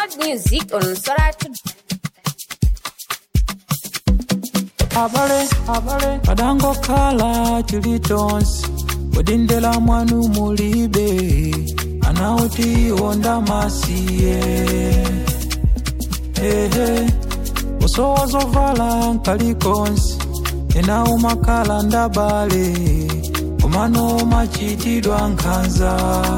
Download music on Soratu. abale abale kadangokhala chili chonse kudindela mwanu mulibe anauti wonda masiye ehe usowa zovala nkalikonse ena umakhala ndabale komano machitidwa nkhanza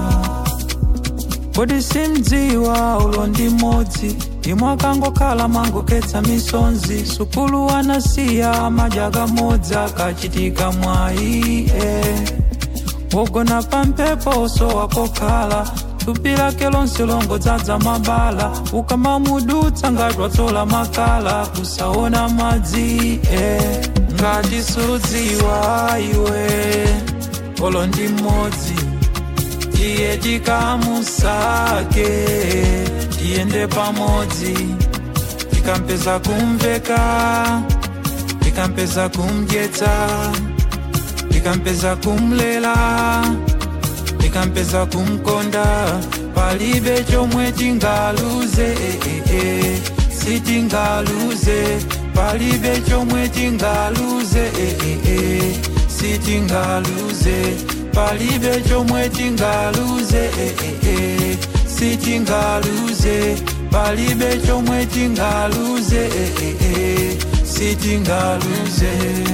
kodi simdziwa ulo ndi mmodzi imwe akangokhala mangokhetsa misonzi sukulu anasiya madya kamodzi akachitika mwayi eh. wogona pampepo so wakokhala thupi lake lonse longodzaza mabala ukamamudutsa ngati watsola makala kusaona madzi eh. ngati sudziwa iwe olo ndi mmodzi tiye tikamusake tiyende pamodzi tikampeza kumveka tikampeza kumdyetsa tikampeza kumlela tikampeza kumkonda palibe chomwe tingaluze eh, eh, eh. sitingaluze palibe chomwe tingaluze eh, eh, eh. sitingaluze palibe chomwe tingaluze eh, eh, eh. sitingaluze palibe chomwe tingaluze eh, eh, eh. sitingaluze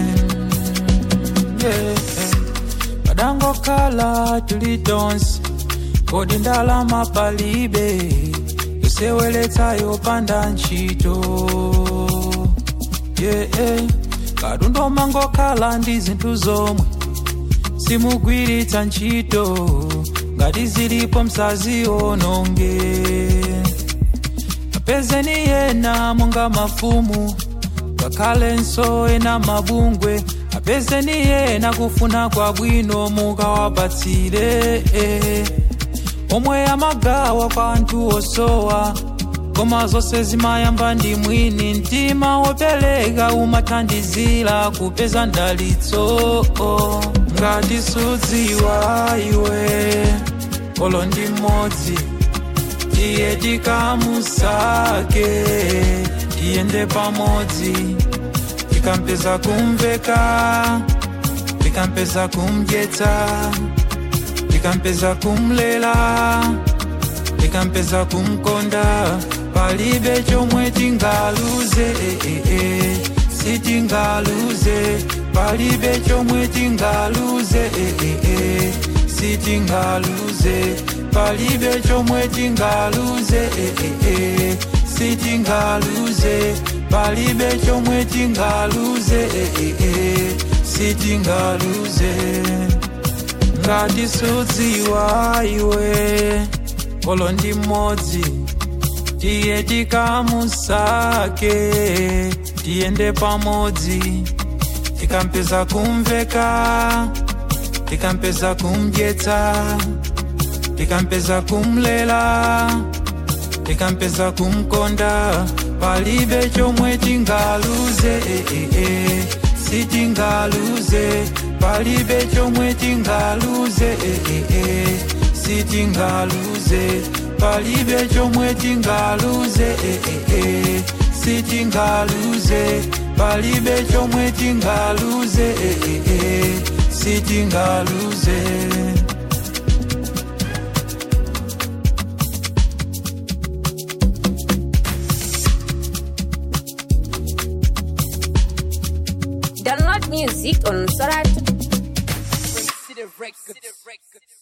yeah. kadangokhala tuli tonse kodi ndalama palibe yoseweletsa yopanda ntchito yeah. katundu mangokhala ndi zinthu zomwe simugwiritsa ntchito ngati zilipo msaziononge apezeni yena monga mafumu ngakhalenso ena mabungwe apezeni yena kufuna kwabwino mukawapatsire eh. omwe amagawa kwa anthu osowa koma zonse zimayamba ndi mwini mtima wopereka umathandizira kupeza ndalitso ngati sudziwa iwe olo ndi mmodzi tiye tikamusake tiyende pamodzi tikampeza kumveka tikampeza kumdyetsa tikampeza kumlela tikampeza kumkonda palibe chomwe tingaluze eh, eh, eh. sitingaluze palibe chomwe tingaluze eh, eh, eh. sitingaluze palibe chomwe tingaluze eh, eh, eh. sitingaluze palibe chomwe tingaluze eh, eh, eh. sitingaluze ngati sudziwa iwe olo ndi mmodzi tiye tikamusake tiyende pamodzi tikampeza kumveka tikampeza kumdyetsa tikampeza kumlela tikampeza kumkonda palibe chomwe tingaluze eh, eh, eh. sitingaluze palibe chomwe tingaluze eh, eh, eh. sitingaluze palibe chomwe tingaluze eh, eh, eh. sitingaluze palibe chomwe tingaluze eh, eh, eh. sitingaluze Download music on Soratu. City Records.